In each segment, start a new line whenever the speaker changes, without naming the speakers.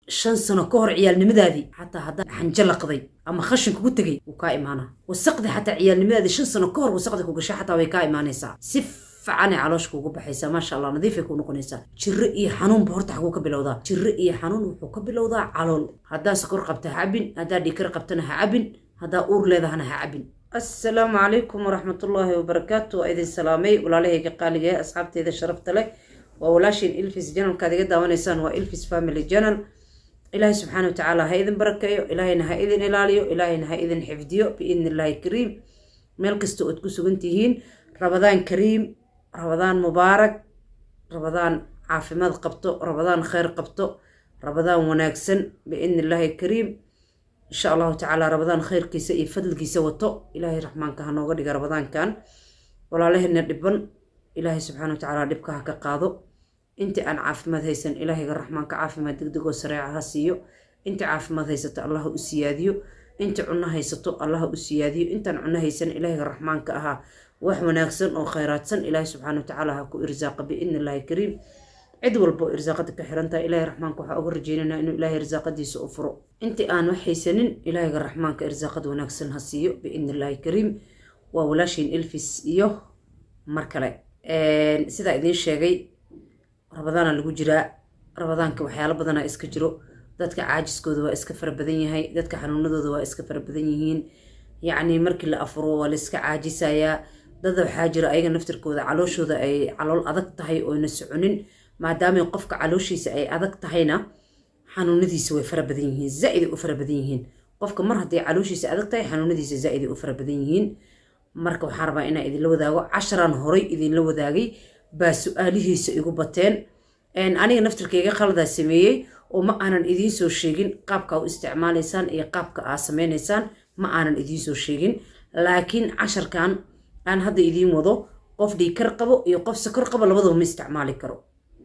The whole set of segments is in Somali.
shan sano ka hor ciyaalnimadaadii xataa haddaa xanjo laqday ama khashin kugu tegay wuu kaa imaanaa wasaqdi xataa ciyaalnimadaadii shan sano ka hor wasaqdi ku gashay xataa way kaa imaanaysaa si fiicanay caloosha kuugu baxaysaa maasha allah nadiifay kuu noqonaysaa jirro iyo xanuunba horta xaguu ka bilowdaa jirro iyo xanuun wuxuu ka bilowdaa calool haddaa sokor qabta ha cabin haddaa dhiikar qabtana ha cabin haddaa uur leedahana ha cabin assalaamu calaykum waraxmatullaahi wabarakaatu waa idin salaamay walaalahayga qaaliga ee asxaabteeda sharafta leh waa walaashiin ilfis janalkaad iga daawanaysaan waa ilfis family janal ilaahay subxaana watacaala ha idin barakeeyo ilaahayna ha idin ilaaliyo ilaahayna ha idin xifdiyo biidni illaahi kariim meel kasta ood ku sugan tihiin rabadaan kariim rabadaan mubaarak rabadaan caafimaad qabto rabadaan kheyr qabto rabadaan wanaagsan biidni illaahi kariim insha allahu tacaala rabadaan kheyrkiisa iyo fadligiisa wato ilaahay raxmaanka ha nooga dhiga rabadaankan walaalaheenna dhiban ilaahay subxaana watacaala dhibka ha ka qaado intii aan caafimaad haysan ilaahayga raxmaanka caafimaad degdegoo sareeca ha siiyo intii caafimaad haysato allaha u siyaadiyo intii cunno haysato allaha u siyaadiyo intaan cunno haysan ilaahayga raxmaanka ahaa wax wanaagsan oo kheyraadsan ilaahay subxaana watacaala ha ku irsaaqa biidni illaahi kariim cid walba oo irsaaqada ka xirantahay ilaahay raxmaanka waxaa uga rajeynanaa inuu ilaahay irsaaqadiisa u furo intii aan wax haysanin ilaahayga raxmaanka irsaaqad wanaagsan ha siiyo biidni illaahi kariim waa walaashiin ilfis iyo mar kale sidaa idiin sheegay rabadaana lagu jiraa rabadaanka waxyaalo badanaa iska jiro dadka caajiskooda waa iska fara badan yahay dadka xanuunadooda waa iska fara badan yihiin yacni markii la afuro waa la iska caajisayaa dad waxaa jira ayaga naftirkooda calooshooda ay calool adag tahay oyna soconin maadaama qofka calooshiisa ay adag tahayna xanuunadiisa way fara badan yihiin zaa-iday u fara badan yihiin qofka mar hadday calooshiisa adag tahay xanuunadiisa zaa-iday u fara badan yihiin marka waxaa rabaa inaa idinla wadaago casharaan horay idinla wadaagay baa su-aalihiisa igu bateen aniga naftirkayga khaladaa sameeyey oo ma aanan idiin soo sheegin qaabka u isticmaalaysaan iyo qaabka aa sameynaysaan ma aanan idiin soo sheegin laakiin casharkan aan hadda idiin wado qof dhiikar qabo iyo qof sokor qabo labadaba ma isticmaali karo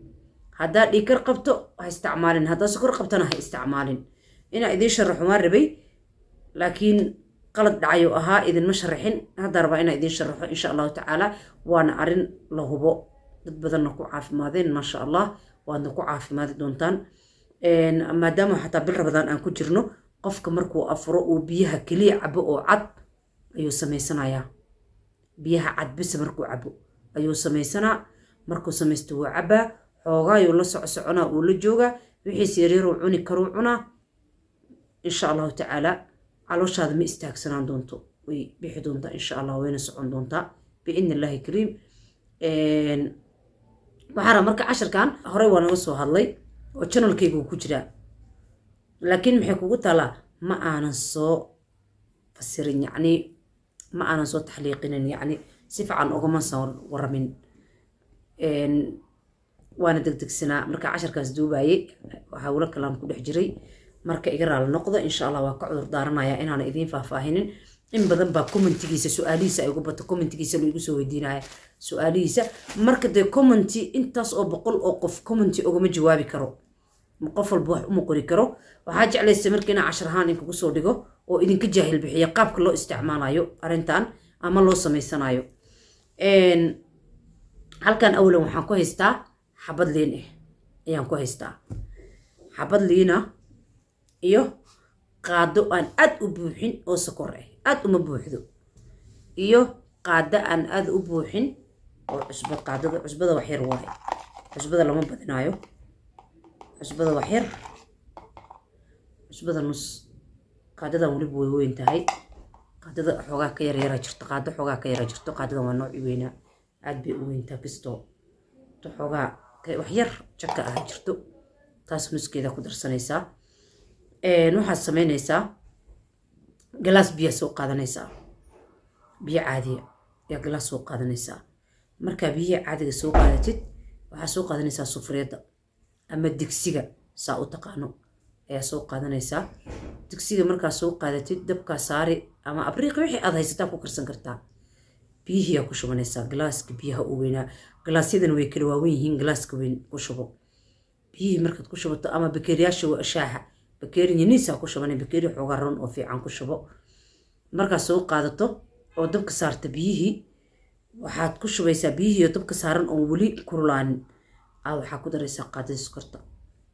haddaa dhiikar qabto ha isticmaalin haddaa sokor qabtona ha isticmaalin inaa idiin sharaxo maa rabay laakiin qalad dhacayuu ahaa idinma sharaxin haddaa rabaa inaa idiin sharaxo insha allahu tacaala waana arrin la hubo dad badanna ku caafimaadeen maasha allah waadna ku caafimaadi doontaan maadaama xataa bil rabadaan aan ku jirno qofka markuu afuro uu biyaha keliya cabo oo cad ayuu samaysanayaa biyaha cad bise markuu cabo ayuu samaysanaa markuu samaysto wuu cabaa xoogaayuu la soco soconaa uu la joogaa wixiis yareeruu cuni karuu cunaa insha allahu tacaala calooshaada ma istaagsanaan doonto way bixi doontaa insha allah wayna socon doontaa biidni illaahi kariim waxaa raba marka casharkan horey waa naga soo hadlay oo janalkaygu ku jiraa laakiin maxay kugu taalaa ma aanan soo fasirin yacni ma aanan soo taxliiqinin yacni si fiican ugama soo waramin waana degdegsanaa marka casharkaas duubaayey waxaa wula kalaan ku dhex jiray marka iga raali noqdo insha allah waa ka cudur daaranayaa inaana idiin faahfaahinin in badan baa commentigiisa su-aalihiisa ay ugu bato commentigiisa laigu soo weydiinaya su-aalihiisa marka dee commenty intaas oo boqol oo qof commenty ogama jawaabi karo qof walba wax uma qori karo waxaa jeclaysa marka inaa cashar ahaan inkugu soo dhigo oo idinka jaahil bixiya qaabka loo isticmaalayo arrintan ama loo samaysanayo halkan awalan waxaan ku haystaa xabad liin ah ayaan ku haystaa xabad liina iyo qaado aan aad u buuxin oo sokor ah aad uma buuxdo iyo qaado aan aad u buuxin oo cusbad qaadada cusbada wax yar waaye cusbada lama badinaayo cusbada wax yar cusbada nus qaadadan weliba way weyn tahay qaadada xoogaa ka yar yara jirto qaado xoogaa ka yara jirto qaadadan waa nooci weynaa aad bay u weyntaa kastoo xoogaa wax yar jaka ah jirto taas nuskeeda ku darsanaysaa waxaad samaynaysaa galaas biyaa soo qaadanaysaa biyo caadiya ayaa galaas soo qaadanaysaa markaa biyaha caadiga soo qaadatid waxaa soo qaadanaysaa sufriyadda ama digsiga saa u taqaano ayaa soo qaadanaysaa digsiga markaa soo qaadatid dabkaa saari ama abriiqi wixii aad haysataa ku karsan kartaa biyihiyaa ku shubanaysaa galaaska biyaha u weynaa galaasyadan way kala waawen yihiin galaaska weyn ku shubo biyihii markaad ku shubato ama bakeeriyaasha waa shaaha bakeeri yaniisaa ku shubanay bakeeri xoogaa ron oo fiican ku shubo markaad soo qaadato oo dabka saarta biyihii waxaad ku shubaysaa biyihii oo dabka saaran oon weli kululaanin aa waxaa ku daraysaa qaadadii sokorta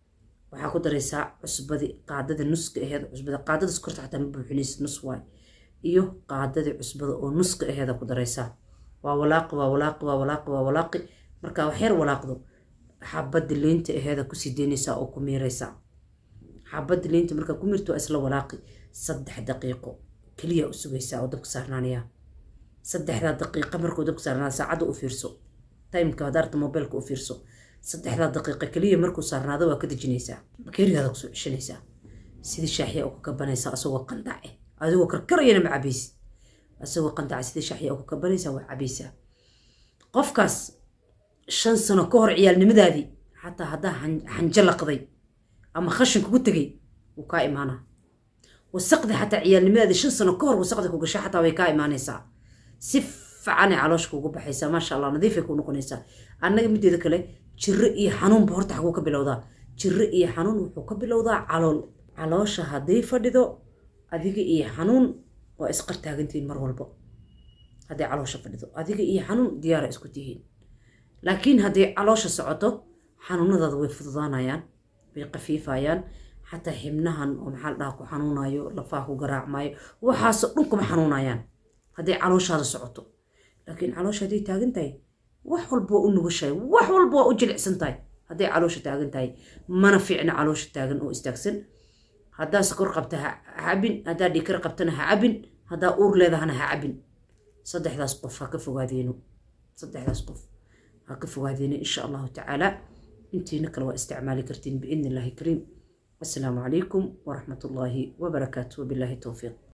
waxaa ku daraysaa cusbadii qaadada nuska aheed cusbada qaadada sokorta xataa ma buuxinaysid nus waay iyo qaadadii cusbada oo nuska aheeda ku daraysaa waa walaaqi waa walaaqi waa walaaqi waa walaaqi markaa waxyar walaaqdo xabadda liinta aheeda kusii deynaysaa oo ku miiraysaa xabadda liinta markaa ku miirto waa isla walaaqi saddex daqiiqo keliya u sugaysaa oo dabka saarnaanaya saddexdaa daqiiqa markuu dabka saarnaada saacadda u fiirso timeka hadaarta mobilka u fiirso saddexdaa daqiiqa keliya markuu saarnaado waa ka dejinaysaa bakeerigaada kusoo ceshanaysaa sidii shaaxiya u ka kabanaysaa asagoo qandace adigoo karkarayana ma cabaysid asagoo qandaca sidii shaaxiya u ka kabanaysaa waa cabaysaa qofkaas shan sano ka hor ciyaalnimadaadii xataa haddaa xanjo laqday ama khashin kugu tegay wuu kaa imaanaa wasaqdi xataa ciyaalnimadaadii shan sano ka hor wasaqdi ku gasha xataa way kaa imaanaysaa si ficanay caloosh kuugu baxaysaa maasha allah nadiifay kuu noqonaysaa annaga mideeda kale jiro iyo xanuunba horta xaguu ka bilowdaa jiro iyo xanuun wuxuu ka bilowdaa calool caloosha hadday fadhido adiga iyo xanuun waa isqar taagantihiin mar walba hadday caloosha fadhido adiga iyo xanuun diyaara isku tihiin laakiin hadday caloosha socoto xanuunadaada way fududaanayaan way qafiifayaan xataa xibnahan oo maxaa la dhaha ku xanuunayo lafaha ku garaacmaayo waxaasoo dhan kuma xanuunayaan hadday calooshaada socoto laakiin caloosha hadday taagan tahay wax walba waa u nugushahay wax walba waa u jilicsan tahay hadday caloosha taagan tahay mana fiicna caloosha taagan oo istaagsan haddaa sokor qabta ha cabin haddaa dhikar qabtana ha cabin haddaa uur leedahana ha cabin saddexdaas qof ha ka fogaadeeno saddexdaas qof ha ka fogaadeeno insha allahu tacaala intiina kale waa isticmaali kartiin biidni illaahi kariim assalaamu calaykum waraxmat ullaahi wabarakaatu wabilaahi towfiiq